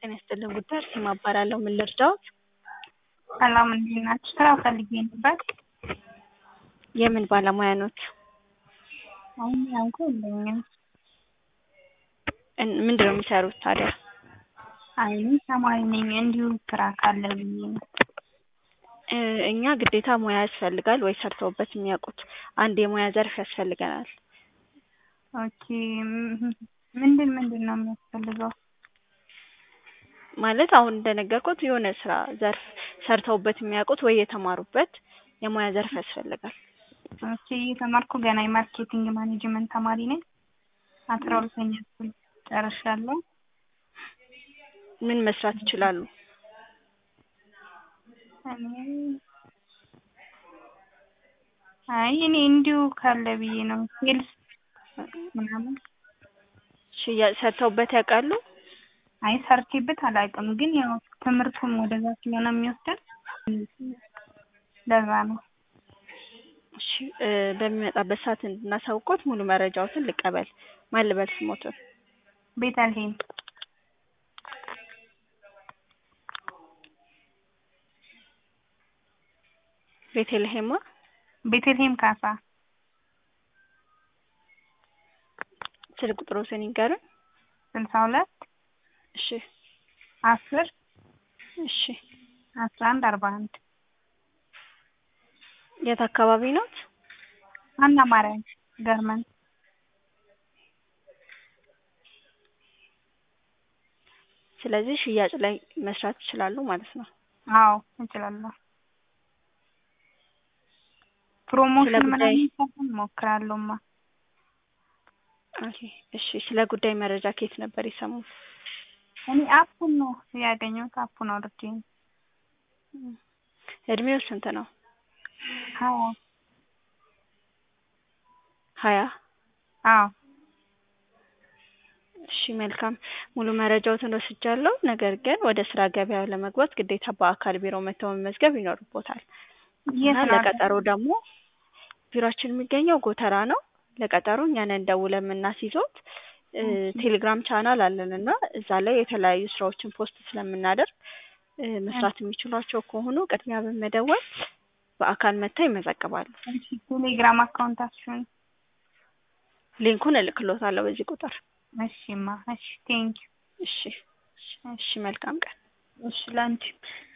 ጤና ይስጥልን ጉዳይ አርሴማ እባላለሁ። ምን ልርዳዎት? ሰላም እንዴት ናችሁ? ስራ ፈልጌ ነበር። የምን ባለሙያ ኖት? አሁን ያንኩ የለኝም። እን- ምንድን ነው የሚሰሩት ታዲያ? አይ እኔ ተማሪ ነኝ። እንዲሁ ስራ ካለ ብዬ ነው። እ፣ እኛ ግዴታ ሙያ ያስፈልጋል ወይ ሰርተውበት የሚያውቁት አንድ የሙያ ዘርፍ ያስፈልገናል። ኦኬ ም- ምንድን ምንድን ነው የሚያስፈልገው? ማለት አሁን እንደነገርኩት የሆነ ስራ ዘርፍ ሰርተውበት የሚያውቁት ወይ የተማሩበት የሙያ ዘርፍ ያስፈልጋል። ኦኬ እየተማርኩ ገና የማርኬቲንግ ማኔጅመንት ተማሪ ነኝ። አስራ ሁለተኛ ክፍል ጨርሻለሁ። ምን መስራት ይችላሉ? እኔ አይ እኔ እንዲሁ ካለ ብዬ ነው ሴልስ ምናምን ሽያጭ ሰርተውበት ያውቃሉ? አይ ሰርቼበት አላውቅም፣ ግን ያው ትምህርቱም ወደዛ ስለሆነ የሚወስደን ለዛ ነው። እሺ እ፣ በሚመጣበት ሰዓት እንድናሳውቆት ሙሉ መረጃዎትን ልቀበል። ማን ልበል ስሞትን? ቤተልሔም ቤተልሔማ ቤተልሔም ካሳ ስልክ ቁጥሮትን ይንገሩን። ስልሳ ሁለት እሺ አስር እሺ አስራ አንድ አርባ አንድ የት አካባቢ ኖት? አና ማርያም ገርመን ስለዚህ ሽያጭ ላይ መስራት ይችላሉ ማለት ነው። አዎ እችላለሁ። ፕሮሞሽን ስለ ጉዳይ- ምናምን ሳይሆን እሞክራለሁማ። ኦኬ እሺ። ስለ ጉዳይ መረጃ ከየት ነበር የሰሙት? እኔ አፑን ነው ያገኘሁት። አፑን አውርጄ ነው። እድሜው ስንት ነው? አዎ ሀያ አዎ እሺ መልካም ሙሉ መረጃዎትን ወስጃለሁ። ነገር ግን ወደ ስራ ገበያው ለመግባት ግዴታ በአካል ቢሮ መተው መመዝገብ ይኖርቦታል እና የት ነው? ለቀጠሮ ደግሞ ቢሮአችን የሚገኘው ጎተራ ነው። ለቀጠሮ እኛን እንደውለ የምናስይዞት እ፣ ቴሌግራም ቻናል አለን እና እዛ ላይ የተለያዩ ስራዎችን ፖስት ስለምናደርግ እ፣ መስራት የሚችሏቸው ከሆኑ ቅድሚያ በመደወል በአካል መጥተው ይመዘግባሉ። እሺ፣ ቴሌግራም አካውንታችሁን? ሊንኩን እልክሎታለሁ በዚህ ቁጥር። እሺማ፣ እሺ ቴንኪው። እሺ እሺ፣ መልካም ቀን። እሺ ላንቺ